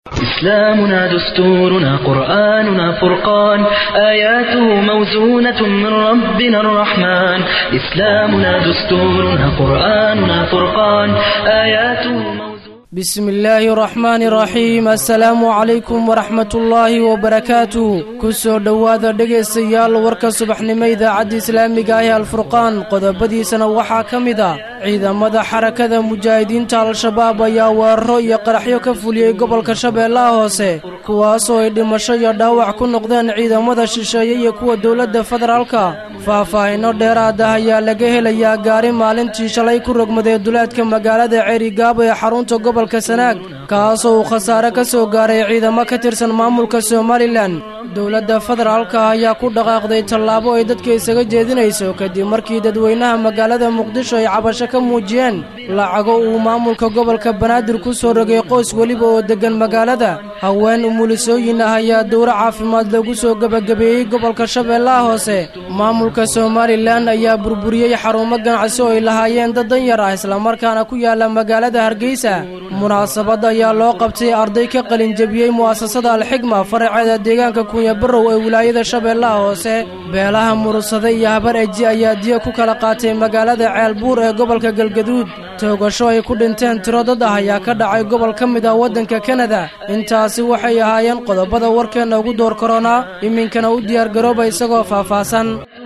إسلامنا دستورنا قرآننا فرقان آياته موزونة من ربنا الرحمن إسلامنا دستورنا قرآننا فرقان آياته موزونة بسم الله الرحمن الرحيم assalaamu calaykum waraxmat ullaahi wabarakaatuh ku soo dhowaada dhegaystayaal warka subaxnimo idaacadda islaamiga ah ee alfurqaan qodobadiisana waxaa ka mid ah ciidamada xarakada mujaahidiinta al-shabaab ayaa weeraro iyo qaraxyo ka fuliyey gobolka shabeellaha hoose kuwaasoo ay dhimasho iyo dhaawac ku noqdeen ciidamada shisheeye iyo kuwa dowladda federaalka faahfaahinno dheeraada ayaa laga helayaa gaari maalintii shalay ku rogmaday duleedka magaalada ceerigaabo ee xarunta gobolka sanaag kaasoo uu khasaare ka soo gaaray ciidamo ka tirsan maamulka somalilan dowladda federaalka ayaa ku dhaqaaqday tallaabo ay dadka isaga jeedinayso kadib markii dadweynaha magaalada muqdisho ay cabasho ka muujiyeen lacago uu maamulka gobolka banaadir ku soo rogay qoys weliba oo deggan magaalada haween umulisooyin ah ayaa dowro caafimaad lagu soo gebagabeeyey gobolka shabeellaha hoose maamulka somalilan ayaa burburiyey xarumo ganacsi oo ay lahaayeen dad danyar ah islamarkaana ku yaala magaalada hargeysa munaasabad ayaa loo qabtay arday ka qalinjebiyey mu'asasada alxigma faraceeda deegaanka kunyabarow ee wilaayada shabeellaha hoose beelaha murursade iyo habar eji ayaa diya ku kala qaatay magaalada ceelbuur ee gobolka galgaduud toogasho ay ku dhinteen tiro dad ah ayaa ka dhacay gobol ka mid ah waddanka kanada intaasi waxay ahaayeen qodobada warkeenna ugu door koronaa iminkana u diyaargarooba isagoo faahfaahsan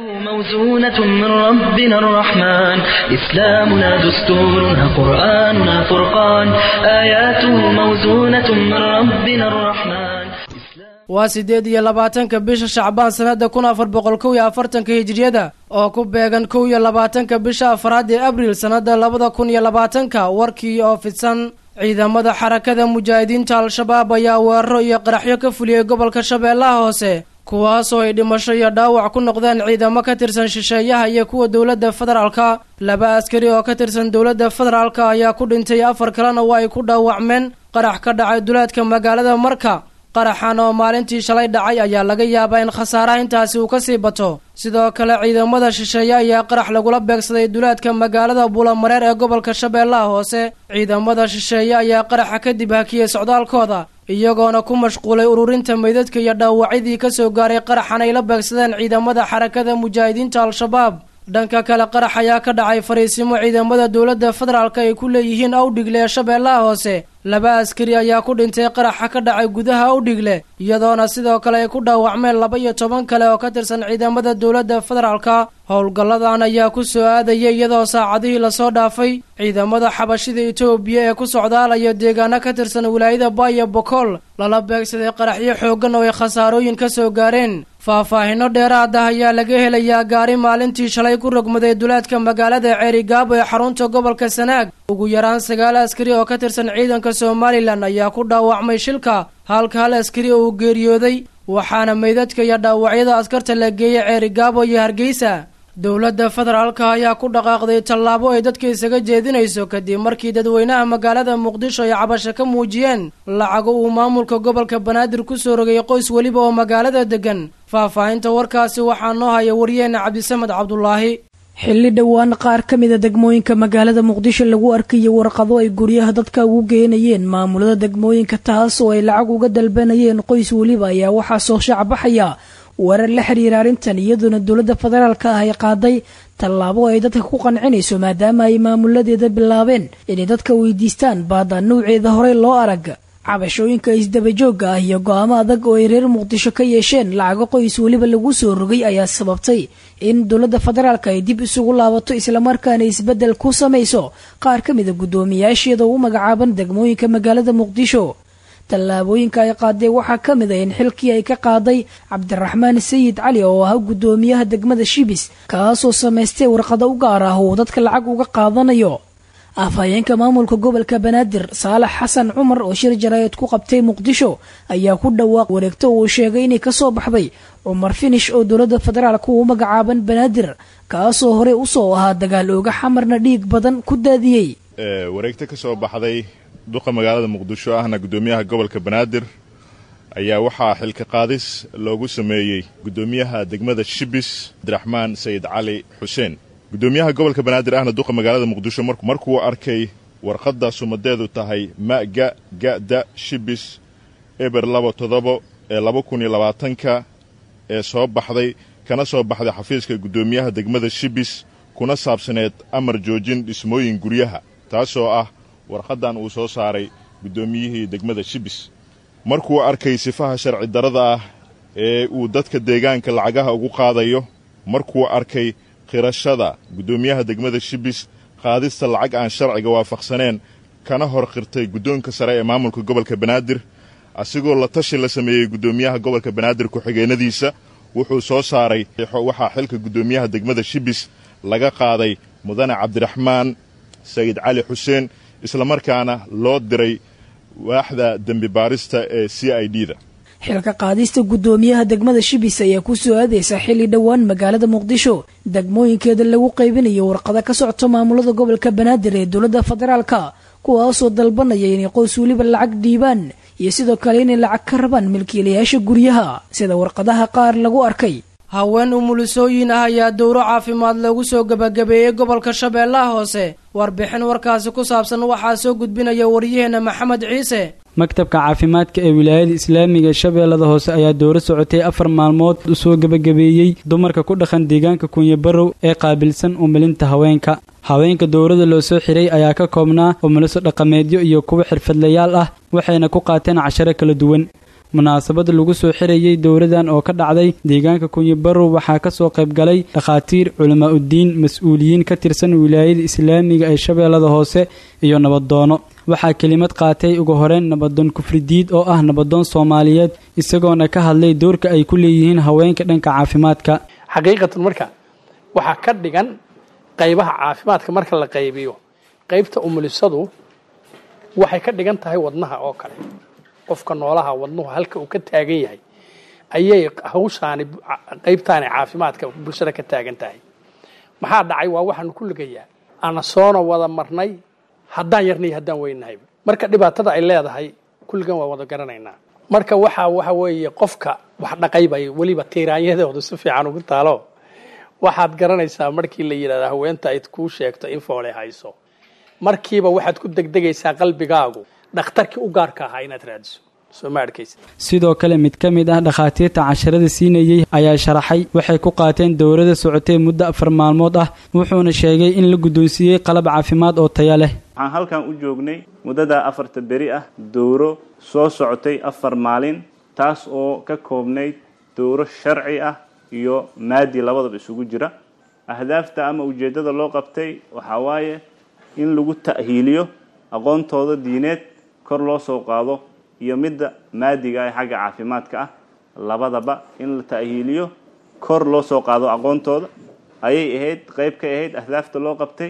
موزونة من ربنا الرحمن إسلامنا دستورنا قرآننا فرقان آياته موزونة من ربنا الرحمن waa siddeed iyo labaatanka bisha shacbaan sannadda kun afar boqol kow iyo afartanka hijiriyada oo ku beegan kow iyo labaatanka bisha afraad ee abriil sannadda labada kun iyo labaatanka warkii oo fidsan ciidamada xarakada mujaahidiinta al-shabaab ayaa weeraro iyo qaraxyo ka fuliyey gobolka shabeellaha hoose kuwaasoo ay dhimasho iyo dhaawac ku noqdeen ciidamo ka tirsan shisheeyaha iyo kuwa dowladda federaalka laba askari oo ka tirsan dowladda federaalka ayaa ku dhintay afar kalena waa ay ku dhaawacmeen qarax ka dhacay duleedka magaalada marka qaraxan oo maalintii shalay dhacay ayaa laga yaabaa in khasaaraha intaasi uu ka sii bato sidoo kale ciidamada shisheeye ayaa qarax lagula beegsaday duleedka magaalada buulamareer ee gobolka shabeellaha hoose ciidamada shisheeye ayaa qaraxa kadib hakiyey socdaalkooda iyagoona ku mashquulay ururinta meydadka iyo dhaawacyadii ka soo gaaray qaraxan ay la beegsadeen ciidamada xarakada mujaahidiinta al-shabaab dhanka kale qarax ayaa ka dhacay fariisimo ciidamada dowladda federaalka ay ku leeyihiin awdhigle ee shabeellaha hoose laba askari ayaa ku dhintay qaraxa ka dhacay gudaha awdhigle iyadoona sidoo kale ay ku dhaawacmeen laba iyo toban kale oo ka tirsan ciidamada dowladda federaalka howlgalladan ayaa ku soo aadaya iyadoo saacadihii lasoo dhaafay ciidamada xabashida etoobiya ee ku socdaalaya deegaano ka tirsan wilaayada baaya bokool lala beegsaday qaraxyo xooggan oo ay khasaarooyin ka soo gaareen faahfaahinno dheeraad ah ayaa laga helayaa gaari maalintii shalay ku rogmaday duleedka magaalada ceerigaabo ee xarunta gobolka sanaag ugu yaraan sagaal askari oo ka tirsan ciidanka somalilan ayaa ku dhaawacmay shilka halka hal askari oo uu geeriyooday waxaana meydadka iyo dhaawacyada askarta la geeyey ceerigaabo iyo hargeysa dowladda federaalka ayaa ku dhaqaaqday tallaabo ay dadka isaga jeedinayso kadib markii dadweynaha magaalada muqdisho ay cabasho ka muujiyeen lacago uu maamulka gobolka banaadir ku soo rogay qoys weliba oo magaalada deggan faahfaahinta warkaasi waxaa noo haya waryeena cabdisamed cabdulaahi xilli dhowaan qaar ka mida degmooyinka magaalada muqdisho lagu arkayay warqado ay guryaha dadka ugu geenayeen maamulada degmooyinka taas oo ay lacag uga dalbanayeen qoys weliba ayaa waxaa soo shaacbaxaya warar la xiriira arrintan iyadoona dowladda federaalka ah ay qaaday tallaabo ay dadka ku qancinayso maadaama ay maamuladeeda bilaabeen inay dadka weydiistaan baada nuuceeda horey loo arag cabashooyinka isdabajoogga ah iyo go-aamo adag oo ay reer muqdisho ka yeesheen lacago qoys weliba lagu soo rogay ayaa sababtay in dowladda federaalka ay dib isugu laabato islamarkaana isbeddel ku samayso qaar ka mida guddoomiyaasheeda u magacaaban degmooyinka magaalada muqdisho tallaabooyinka ay qaadeen waxaa ka mid a in xilkii ay ka qaaday cabdiraxmaan sayid cali oo ahaa guddoomiyaha degmada shibis kaasoo samaystay warqado u gaar ah uu dadka lacag uga qaadanayo afhayeenka maamulka gobolka banaadir saalax xasan cumar oo shir jaraayad ku qabtay muqdisho ayaa ku dhawaaq wareegto uu sheegay inay kasoo baxday cumar finish oo dowladda federaalka uu magacaaban banaadir kaasoo horey usoo ahaa dagaal ooga xamarna dhiig badan ku daadiyey wareegto ka soo baxday duqa magaalada muqdisho ahna guddoomiyaha gobolka banaadir ayaa waxaa xilka qaadis loogu sameeyey guddoomiyaha degmada shibis cabdiraxmaan sayid cali xuseen guddoomiyaha gobolka banaadir ahna duqa magaalada muqdisho markuu arkay warqadda sumadeedu tahay maga gada shibis eber laba toddobo ee laba kun iyo labaatanka ee soo baxday kana soo baxday xafiiska guddoomiyaha degmada shibis kuna saabsaneed amar joojin dhismooyin guryaha taasoo ah warqaddan uu soo saaray guddoomiyihii degmada shibis markuu arkay sifaha sharci darrada ah ee uu dadka deegaanka lacagaha ugu qaadayo markuu arkay khirashada guddoomiyaha degmada shibis qaadista lacag aan sharciga waafaqsaneen kana hor qirtay guddoonka sare ee maamulka gobolka banaadir asigoo la tashi la sameeyey guddoomiyaha gobolka banaadir ku-xigeenadiisa wuxuu soo saaray waxaa xilka guddoomiyaha degmada shibis laga qaaday mudane cabdiraxmaan sayid cali xuseen islamarkaana loo diray waaxda dembi baarista ee c i d da xilka qaadista guddoomiyaha degmada shibis ayaa ku soo aadaysa xilli dhowaan magaalada muqdisho degmooyinkeeda lagu qaybinayo warqado ka socto maamulada gobolka banaadir ee dowladda federaalka kuwaasoo dalbanaya inay qoys weliba lacag dhiibaan iyo sidoo kale inay lacag ka rabaan milkiilayaasha guryaha sida warqadaha qaar lagu arkay haween umulisooyin ah ayaa dowro caafimaad lagu soo gebagabeeyey gobolka shabeellaha hoose warbixin warkaasi ku saabsan waxaa soo gudbinaya waryaheena maxamed ciise maktabka caafimaadka ee wilaayada islaamiga ee shabeellada hoose ayaa dowro socotay afar maalmood u soo gebagabeeyey dumarka ku dhaqan deegaanka kunyabarow ee qaabilsan umilinta haweenka haweenka dowrada loo soo xiray ayaa ka koobnaa umuliso dhaqameedyo iyo kuwa xirfadlayaal ah waxayna ku qaateen casharo kala duwan munaasabada lagu soo xirayey dowradan oo ka dhacday deegaanka kunyabarow waxaa ka soo qayb galay dhakhaatiir culamaa uddiin mas-uuliyiin ka tirsan wilaayada islaamiga ee shabeellada hoose iyo nabadoono waxaa kelimad qaatay ugu horeyn nabadoon kufridiid oo ah nabadoon soomaaliyeed isagoona ka hadlay doorka ay ku leeyihiin haweenka dhanka caafimaadka xaqiiqatan marka waxaa ka dhigan qaybaha caafimaadka marka la qaybiyo qaybta umulisadu waxay ka dhigan tahay wadnaha oo kale qofka noolaha wadnuhu halka uu ka taagan yahay ayay hawshaani qaybtaani caafimaadka bulshada ka taagan tahay maxaa dhacay waa waxaanu ku ligayaa ana soona wada marnay haddaan yarnay haddaan weynahay marka dhibaatada ay leedahay kulligan waa wada garanaynaa marka waxa waxa weeye qofka wax dhaqaybay weliba tiiraanyadoodu si fiican ugu taalo waxaad garanaysaa markii la yidhahda haweenta ay kuu sheegto in foole hayso markiiba waxaad ku degdegaysaa qalbigaagu dhakhtarkii u gaarka ahaa inaad raadiso soo ma arkaysa sidoo kale mid ka mid ah dhakhaatiirta casharada siinayey ayaa sharaxay waxay ku qaateen dowrada socotay muddo afar maalmood ah wuxuuna sheegay in la guddoonsiiyey qalab caafimaad oo taya leh waxaan halkan u joognay muddadaa afarta beri ah dowro soo socotay afar maalin taas oo ka koobnayd dowro sharci ah iyo maadi labadaba isugu jira ahdaafta ama ujeeddada loo qabtay waxaa waaye in lagu ta'hiiliyo aqoontooda diineed kor loo soo qaado iyo midda maadiga ee xagga caafimaadka ah labadaba in la ta'hiiliyo kor loo soo qaado aqoontooda ayay ahayd qayb ka ahayd ahdaafta loo qabtay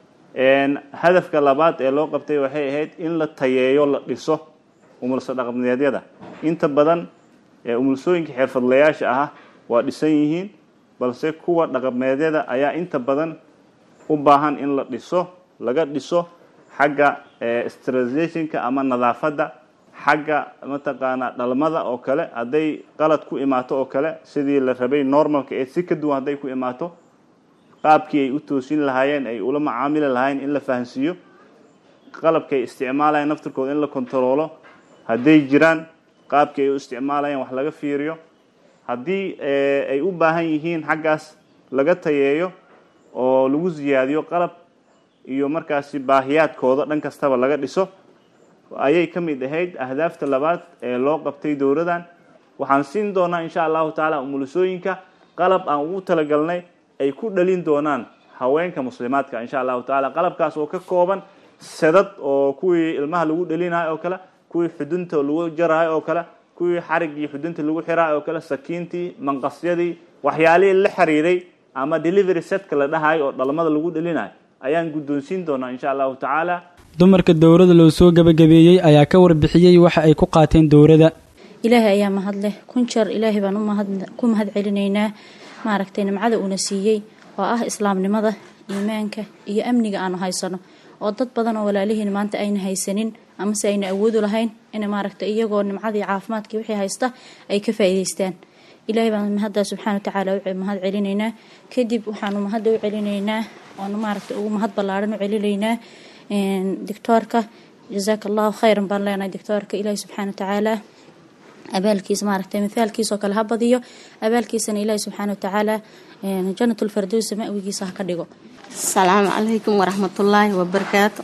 hadafka labaad ee loo qabtay waxay ahayd in la tayeeyo la dhiso umulso dhaqameedyada inta badan umulsooyinka xirfadlayaasha ah waa dhisan yihiin balse kuwa dhaqameedyada ayaa inta badan u baahan in la dhiso laga dhiso xagga sterilizationka ama nadaafadda xagga mataqaanaa dhalmada oo kale hadday qalad ku imaato oo kale sidii la rabay normalka ee si ka duwan hadday ku imaato qaabkii ay u toosin lahaayeen ay ula macaamili lahaayeen in la fahansiiyo qalabkay isticmaalayeen naftirkooda in la kontaroolo hadday jiraan qaabkii ay u isticmaalayeen wax laga fiiriyo haddii ay u baahan yihiin xaggaas laga tayeeyo oo lagu siyaadiyo qalab iyo markaasi baahiyaadkooda dhan kastaba laga dhiso ayay ka mid ahayd ahdaafta labaad ee loo qabtay dowradan waxaan siin doonaa insha allahu tacaala umulisooyinka qalab aan ugu talagalnay ay ku dhalin doonaan haweenka muslimaadka insha allahu tacaala qalabkaas oo ka kooban sadad oo kuwii ilmaha lagu dhalinayo oo kale kuwii xudunta lagu jarayo oo kale kuwii xarigii xudunta lagu xirayo oo kale sakiintii manqasyadii waxyaalihii la xiriiray ama delivery setka la dhahayo oo dhalmada lagu dhalinayo ayaan guddoonsiin doonaa insha allahu tacaala dumarka dowrada loo soo gebagabeeyey ayaa ka warbixiyey waxa ay ku qaateen dowrada ilaahay ayaa mahad leh kun jeer ilaahay baan ku mahad celinaynaa maaragtay nimcada uuna siiyey oo ah islaamnimada iimaanka iyo amniga aanu haysano oo dad badan oo walaalihiin maanta ayna haysanin amase ayna awoodu lahayn in maaragtay iyagoo nimcadii caafimaadkii wixii haysta ay ka faa'iidaystaan ilaahay baan mahaddaa subxaana watacaala u mahad celinaynaa kadib waxaanu mahadda u celinaynaa oonu maaragtay ugu mahad ballaaran u celinaynaa doctoorka jazaaka allahu khayran baan leenahay doctoorka ilaahi subxaana watacaala abaalkiisa maaragtay mithaalkiisoo kale ha badiyo abaalkiisana ilaahi subxaana watacaala janatulfardowsa ma'wigiisa ha ka dhigo asalaamu calaykum waraxmatullaahi wabarakaatu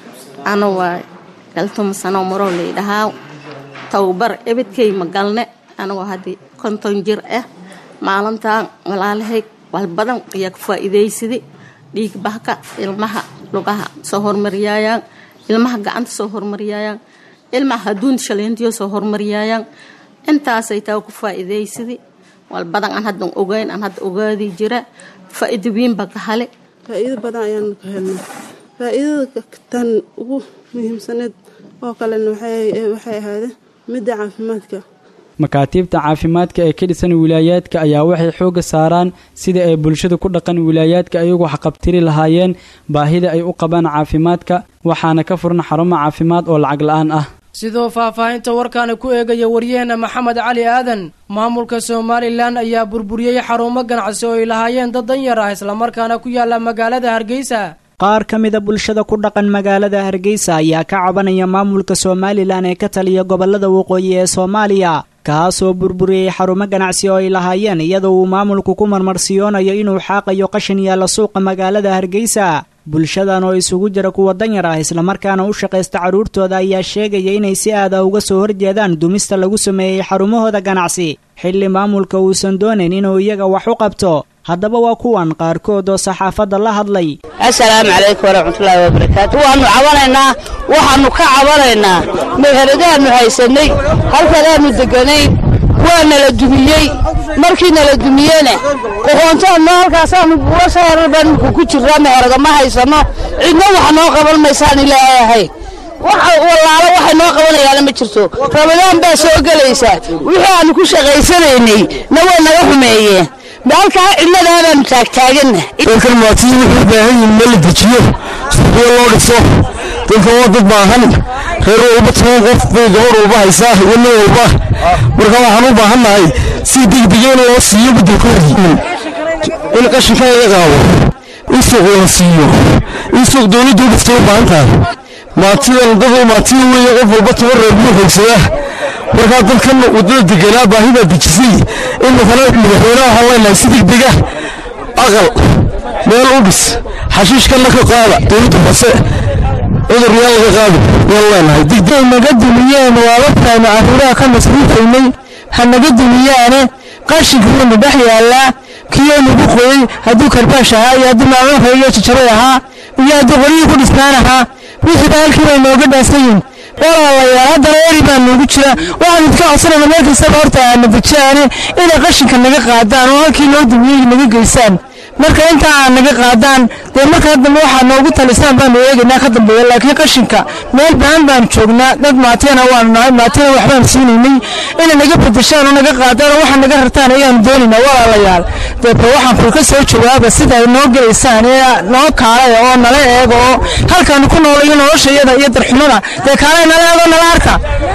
ana waa galtumasano marow laydhahaa towbar ebedkay magalne anagoo haddii konton jir ah maalintan walaalahay walbadan ayaa ka faa-iidaysada dhiigbahka ilmaha lugaha soo hormaryaayaan ilmaha gacanta soo hormaryaayaan ilmaha haduun shaleentiyo soo hormaryaayaan intaasay taa ku faa-iidaysada walbadan aan haddan ogeyn aan hadda ogaadi jira faa-iida weynba ka hale faa-iido badan ayaan ka helnay faa-iidada tan ugu muhiimsaneed oo kalena waxay ahaade midda caafimaadka makaatiibta caafimaadka ee ka dhisan wilaayaadka ayaa waxay xoogga saaraan sidai ay bulshada ku dhaqan wilaayaadka ayagu waxqabtiri lahaayeen baahida ay u qabaan caafimaadka waxaana ka furan xarumo caafimaad oo lacag la-aan ah sidoo faahfaahinta warkaana ku eegaya waryaheena maxamed cali aadan maamulka somalilan ayaa burburiyey xarumo ganacsi oo ay lahaayeen dad danyar ah islamarkaana ku yaala magaalada hargeysa qaar ka mida bulshada ku dhaqan magaalada hargeysa ayaa ka cabanaya maamulka somalilan ee ka taliya gobolada waqooyi ee soomaaliya kaasoo burburiyey xarumo ganacsi oo ay lahaayeen iyadoo uu maamulku ku marmarsiyoonayo inuu xaaqayo qashin yaalla suuqa magaalada hargeysa bulshadan oo isugu jira kuwa danyar ah islamarkaana u shaqaysta carruurtooda ayaa sheegaya inay si aada uga soo horjeedaan dumista lagu sameeyey xarumahooda ganacsi xilli maamulka uusan doonayn inuu iyaga wax u qabto haddaba waa kuwan qaarkood oo saxaafadda la hadlay assalaamu calaykum waraxmatullaahi wabarakaatu waannu cabanaynaa waxaannu ka cabanaynaa meheradaannu haysanay halkanaannu deganayn waa nala dumiyey markii nala dumiyena qoqoontaanno halkaasaannu buulashayarar baan imika ku jirraa meherada ma haysano cidna wax noo qaban maysaan ilaahay ahayn wallaalo waxay noo qabanayaana ma jirto ramadaan baa soo gelaysa wixii aannu ku shaqaysanaynay na way naga xumeeyeen halkaa cidladaa baanu taagtaaganna dalkan maatii wuxuu u baahan yihin meel la dejiyo suuqyo loo dhiso dalkan waa dad baahan reer walba toban qof bay gabadh walba haysaa iyo nin walba marka waxaan u baahannahay si degdega in loo siiyo beddelkoodii in qashinka laga qaado in suuq loo siiyo in suuq dowladdu u dhistay u baahan tahay maatidan dad maatiya weeye qof walba toban reer buu xoogsadaa markaa dadkan waddada deganaa baahidaa dejisay in matala madaxweynaha waxaan leenahay si degdega aqal meel u dhis xashiishkanna ka qaada dowladda hoose cudur yaan laga qaado yaan leenahay degdeg naga dumiyeen waa waftaanu carruuraha ka masruufaynay ha naga dumiyaane qashinka wuuna dhex yaallaa kiyoo nagu qoyey hadduu karbaash ahaa iyo hadduu maacuunka iyo jajaray ahaa iyo hadduu qoryihii ku dhisnaan ahaa wixiiba halkii bay nooga dhaasayin walaalayaal haddana eri baa noogu jira waxaan idinka codsanayna meel kastaba horta aana dejaane inay qashinka naga qaadaan oo halkii noo dumiyey naga geysaan marka intaa aan naga qaadaan dee markaa dambe waxaa noogu talisaan baanu eegaynaa ka dambeeya laakiin qashinka meel baan baanu joognaa dad maatiyana waanu nahay maatiyana waxbaanu siinaynay inay naga bedeshaan oo naga qaadaan oo waxa naga rartaan ayaanu doonaynaa walaalayaal deeba waxaan kulka soo jawaaba sida ay noo gelaysaan ee noo kaalaya oo nala eega oo halkaanu ku noolayo noloshayada iyo darxumada dee kaalay nala eego nala arka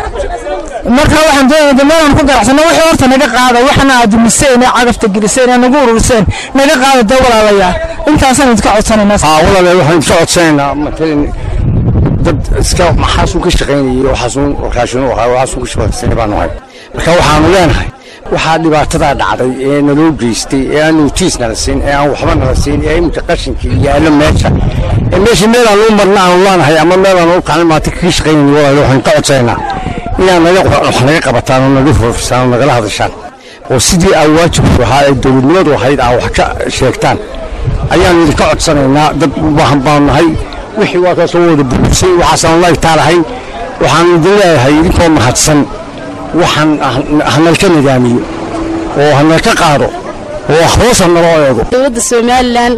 marka waxaan doonaya de meelaan ku ganacsano wixii horta naga qaada waxana aad dumiseen ee cagafta geliseen ee nagu ururseen naga qaada dee walaalayaal intaasaan idinka codsanaynaa walaalayaal waxaan idinka codsanaynaa matalan dad iska maxaasuun ka shaqaynayay waxaasuun warkaashin ahaa waxaasuun ka shaqaysanay baanu hay marka waxaanu leenahay waxaa dhibaatadaa dhacday ee naloo geystay ee aan notiis nala siin ee aan waxba nala siin ee iminka qashinka yaallo meesha ee meesha meelaan u marna aanu leenahay ama meelaan u kacnay maanta kaga shaqaynayay walaalayaal waxaan ka codsanaynaa inaad naga wax naga qabataan oo naga foofisaan oo nagala hadashaan oo sidii aa waajibku ahaa ee dowladnimadu ahayd aa wax ka sheegtaan ayaanu idinka codsanaynaa dad u baahan baanu nahay wixii waa kaasoo wada buursay waxaasaan laagtaa lahayn waxaanu idin leeyahay idinkoo mahadsan waxaan hanalka nidaamiyo oo hanalka qaado oo hoosa naloo eego dowladda somalilan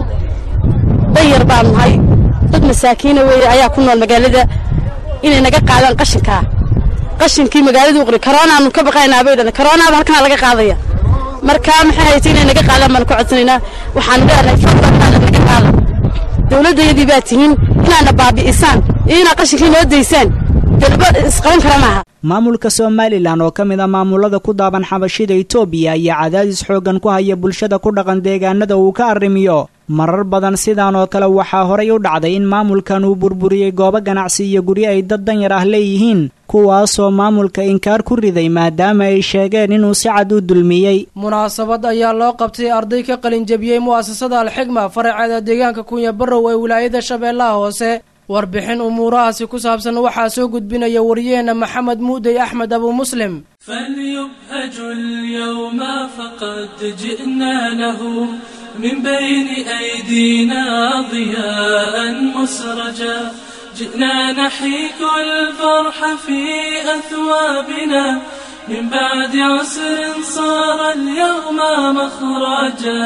danyar baan nahay dad masaakiina weeye ayaa ku nool magaalada inay naga qaadaan qashinkaa qashinkii magaalada uqri karoonaanu ka baqaynaa bay dhahday karoonaaba halkanaa laga qaadaya marka maxay haytay inay naga qaadaan baanu ka codsanaynaa waxaanu leenahay fadlantaana naga qaada dowladdayadii baa tihiin inaadna baabi'isaan iyo inaad qashinkii noo daysaan dalba isqaban kara maaha maamulka somalilan oo ka mid a maamulada ku daaban xabashida itoobiya ayaa cadaadis xooggan ku haya bulshada ku dhaqan deegaanada uu ka arrimiyo marar badan sidaan oo kale waxaa horay u dhacday in maamulkan uu burburiyey goobo ganacsi iyo guryo ay dad danyar ah leeyihiin kuwaasoo maamulka inkaar ku riday maadaama ay sheegeen inuu si cad u dulmiyey munaasabad ayaa loo qabtay arday ka qalinjabiyey mu'asasada alxigma faraceeda deegaanka kunya barrow ee wilaayada shabeellaha hoose warbixin umuurahaasi ku saabsan waxaa soo gudbinaya wariyaheena maxamed muudey axmed abu muslim فليبهج اليوم فقد جئنا له من بين أيدينا ضياء مسرجا جئنا نحيك الفرح في أثوابنا من بعد عسر صار اليوم مخرجا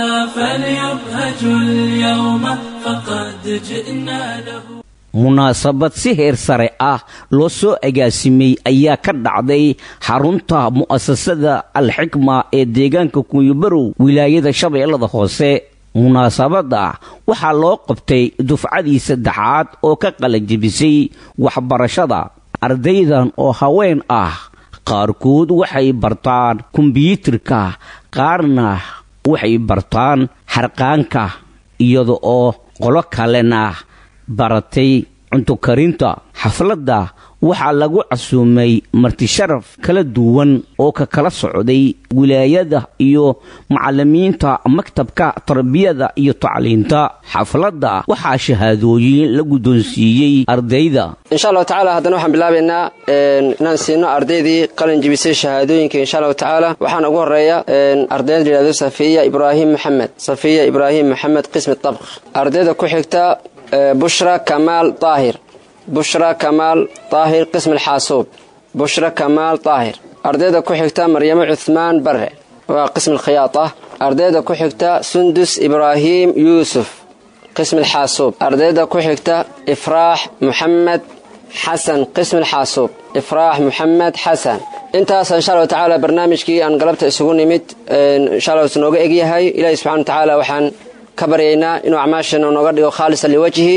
فليبهج اليوم فقد جئنا له munaasabad si heer sare ah loo soo agaasimay ayaa ka dhacday xarunta mu'asasada alxikma ee deegaanka kunyabarow wilaayada shabeellada hoose munaasabadda waxaa loo qabtay dufcadii saddexaad oo ka qalanjebisay waxbarashada ardaydan oo haween ah qaarkood waxay bartaan kombyuutarka qaarna waxay bartaan xarqaanka iyada oo qolo kalena baratay cunto karinta xafladda waxaa lagu casuumay martisharaf kala duwan oo ka kala socday wilaayada iyo macalimiinta maktabka tarbiyada iyo tacliinta xafladda waxaa shahaadooyin la guddoonsiiyey ardayda insha allahu tacaala haddana waxaan bilaabaynaa inaan siino ardaydii qalin jibisay shahaadooyinka insha allahu tacaala waxaana ugu horeeya ardayda la yidhahdo safiya ibraahim maxamed safiya ibraahim maxamed qismi tabq ardayda ku xigta bushra kamaal daahir bushra kamaal daahir qism alxaasuub bushra kamaal daahir ardayda ku xigta maryamo cuhmaan bare waa qism alkhiyaata ardayda ku xigta sundus ibraahim yuusuf qism alxaasuub ardayda ku xigta ifraax muxamed xasan qism alxaasuub ifraax muxamed xasan intaas insha allahu tacaala barnaamijkii aan galabta isugu nimid insha allah nooga egyahay ilahi subxana wa tacaala waxaan ka baryaynaa inuu acmaashana nooga dhigo khaalisa liwajhi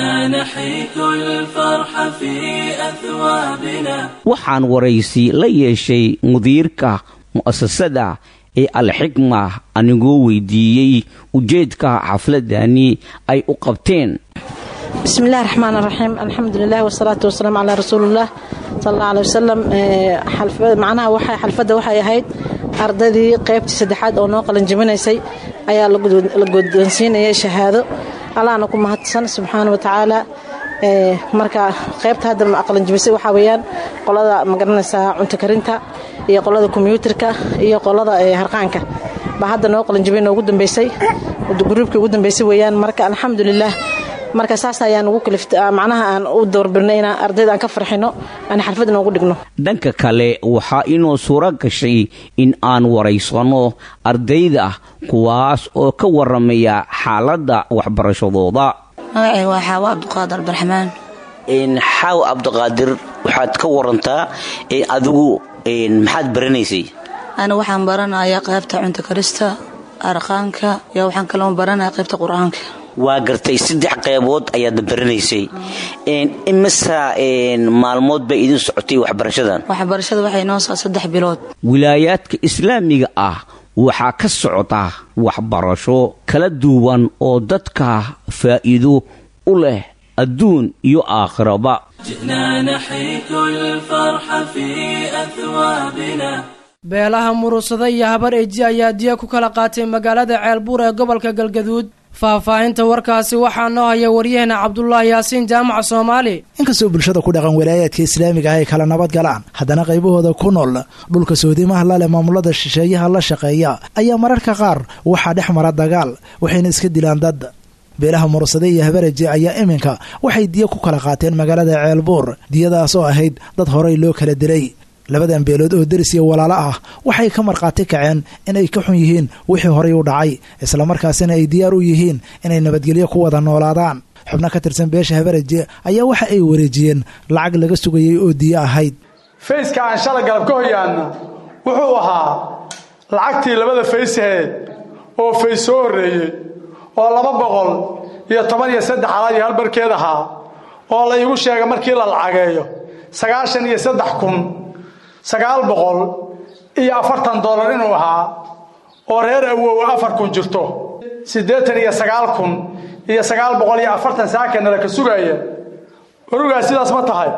waxaan waraysi la yeeshay mudiirka mu'asasada ee alxikma anigoo weydiiyey ujeedka xafladani ay u qabteen bismillahi raxmaan raxiim alxamdulilah wasalaatu wasalaamu calaa rasuulilah sal alla aley wasalam macnaha waxay xalfadda waxay ahayd ardaydii qaybtii saddexaad oo noo qalanjabinaysay ayaa la guddoonsiinayay shahaado allahna ku mahadsan subxaana wa tacaala marka qaybta hadda qalanjabisay waxaa weeyaan qolada magaranaysaa cunto karinta iyo qolada kombyuutarka iyo qolada harqaanka baa hadda noo qalanjabay noogu dambeysay gruubkii ugu dambeysay weeyaan marka alxamdulilah marka saas ayaan ugu kalifta macnaha aan u doorbirnay inaan ardayda aan ka farxino aan xalfad inoogu dhigno dhanka kale waxaa inoo suuro gashay in aan waraysano ardayda kuwaas oo ka waramaya xaaladda waxbarashadooda magacay waa xaawo cabdiqaadir abdiraxmaan xaawo cabdiqaadir waxaad ka warantaa adigu maxaad baranaysay ana waxaan baranayaa qaybta cunto karista arqaanka iyo waxaan kaloo baranaya qaybta qur-aanka waa gartay saddex qaybood ayaadna baranaysay imisa maalmood bay idin socotay waxbarashadan waxbarashada waxay noo saa saddex bilood wilaayaadka islaamiga ah waxaa ka socda waxbarasho kala duwan oo dadka faa'iido u leh adduun iyo aakhiraba beelaha murusada iyo habar eji ayaa diya ku kala qaatay magaalada ceelbuur ee gobolka galgaduud faahfaahinta warkaasi waxaa noo haya waryaheena cabdulaahi yaasiin jaamaca soomaali inkastoo bulshada ku dhaqan walaayaadka islaamiga ah ay kala nabad galaan haddana qaybahooda ku nool dhulka soodimaha laleh maamulada shisheeyaha la shaqeeya ayaa mararka qaar waxaa dhex mara dagaal waxayna iska dilaan dad beelaha murusade iyo habareje ayaa iminka waxay diya ku kala qaateen magaalada ceelbuur diyadaas oo ahayd dad horey loo kala dilay labadan beelood oo deris iyo walaalo ah waxay ka markhaati kaceen inay ka xun yihiin wixii horay u dhacay islamarkaasina ay diyaar u yihiin inay nabadgelyo ku wada noolaadaan xubno ka tirsan beesha habaraje ayaa waxa ay wareejiyeen lacag laga sugayay oo diyo ahayd fayska aan shala galab ka hoyaanna wuxuu ahaa lacagtii labada faysaheed oo fays soo horreeyey oo laba boqol iyo toban iyo saddex alaad iyo halbarkeed ahaa oo la iigu sheega markii la lacageeyo sagaashan iyo saddex kun sagaal boqol iyo afartan dollar inuu ahaa oo reer awowa afar kun jirto siddeetan iyo sagaal kun iyo sagaal boqol iyo afartan saakana laka sugaaya orugaa sidaas ma tahay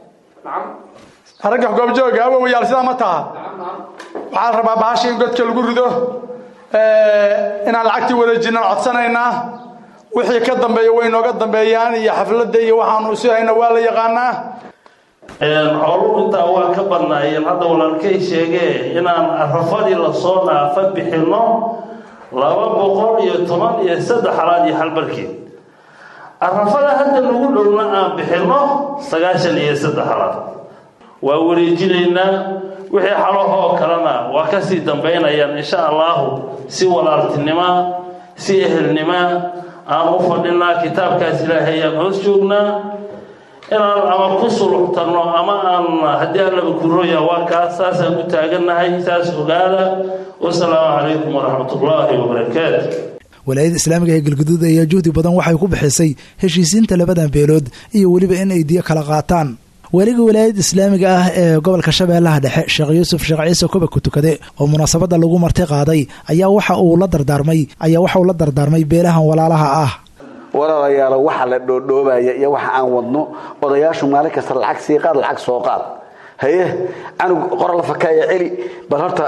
ragga goobjooga awowayaal sidaa ma taha waxaa la rabaa bahasha in godka lagu rido inaan lacagtii wareejinaan codsanaynaa wixii ka dambeeya way nooga dambeeyaan iyo xafladda iyo waxaanu isu hayna waa la yaqaanaa xooluhu intaa waa ka badnaayeen hadda walaalkay sheegee inaan arafadii lasoo dhaafa bixinno laba boqol iyo toban iyo saddex halaad iyo halbarkeed arafada hadda lagu dhowna aan bixinno sagaashan iyo saddex halaad waa wareejinaynaa wixii xalahoo kalena waa kasii dambaynayaan insha allahu si walaaltinima si ehelnima aan u fadhinaa kitaabkaas ilaahay ayaan hoos joognaa inaan ama ku suluxtanno ama aan haddii allaba kurooya waa kaas saasaan u taagannahay saas ogaada wasalaamu calaykum waraxmatullaahi wabarakaatu walaayada islaamiga ee galguduud ayaa juhdi badan waxay ku bixisay heshiisiinta labadan beelood iyo weliba in ay diyo kala qaataan weliga walaayada islaamiga ah ee gobolka shabeellaha dhexe sheekh yuusuf sheekh ciise koba ku tukade oo munaasabadda lagu marti qaaday ayaa waxa uu la dardaarmay ayaa waxa uu la dardaarmay beelahan walaalaha ah walaalayaalo waxa la dhoodhoobaya iyo waxa aan wadno odayaashu maalin kasta lacag sii qaad lacag soo qaad haye canug qora la fakaaya celi bal horta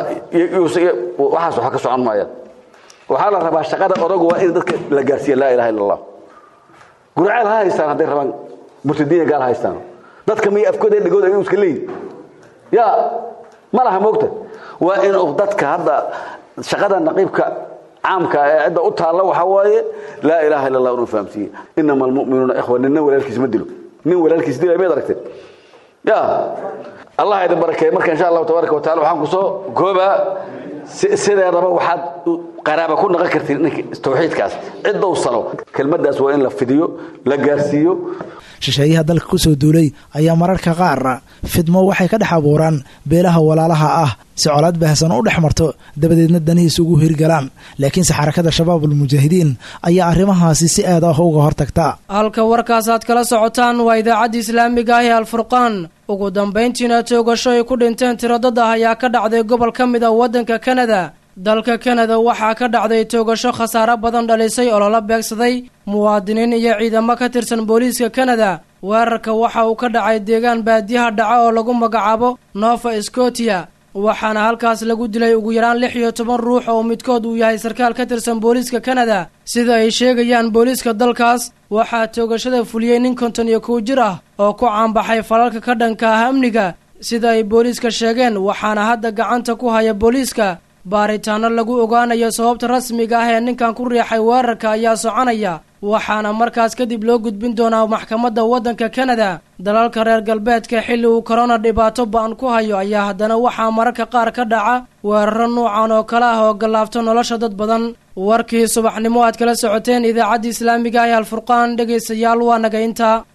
waxaas waxa ka socon maayaan waxaa la rabaa shaqada odagu waa in dadka la gaarsiiya laa ilaha illa allah guraceel ha haystaan hadday rabaan murtadiina gaal ha haystaan dadka miya afkooda dhegooda inuu iska leeyihin ya ma laha moogta waa inuu dadka hadda shaqada naqiibka caamka ee cidda u taalla waxaa waaye laa ilaaha illa allah inuu fahamsiiye inama almu'minuuna ikhwa ninna walaalkiis ma dilo nin walaalkiis dilay miyaad aragteen ya allah idin barakeeye marka insha allahu tabaaraka watacala waxaan ku soo koobaa sideedaba waxaad qaraaba ku naqon kartiin ninka tawxiidkaas ciddow salo kelmaddaas waa in la fidiyo la gaarsiiyo shisheeyaha dalka ku soo duulay ayaa mararka qaar fidmo waxay ka dhex abuuraan beelaha walaalaha ah si colaad baahsan u dhex marto dabadeedna danihiisa ugu hirgalaan laakiinse xarakada shabaabul mujaahidiin ayaa arrimahaasi si aad ah uga hortagta halka warkaas aad kala socotaan waa idaacadda islaamiga ah ee alfurqaan ugu dambayntiina toogasho ay ku dhinteen tiro dad ah ayaa ka dhacday gobol ka mid ah waddanka kanada dalka kanada waxaa ka dhacday toogasho khasaare badan dhalisay oo lala beegsaday muwaadiniin iyo ciidamo ka tirsan booliiska kanada weerarka waxa uu ka dhacay deegaan baadiyaha dhaca oo lagu magacaabo nova scotia waxaana halkaas lagu dilay ugu yaraan lix iyo toban ruux oo midkood uu yahay sarkaal ka tirsan booliiska kanada sida ay sheegayaan booliiska dalkaas waxaa toogashada fuliyey nin konton iyo kow jir ah oo ku caanbaxay falalka ka dhanka ah amniga sida ay booliiska sheegeen waxaana hadda gacanta ku haya booliiska baaritaano lagu ogaanayo sababta rasmiga ah ee ninkan ku riixay weerarka ayaa soconaya waxaana markaas kadib loo gudbin doonaa maxkamadda waddanka kanada dalalka reer galbeedka xilli uu korona dhibaato ba-an ku hayo ayaa haddana waxaa mararka qaar ka dhaca weeraro nuucan oo kale ah oo gallaabto nolosha dad badan warkii subaxnimo aad kala socoteen idaacaddii islaamiga ah ee alfurqaan dhegaystayaal waa naga intaa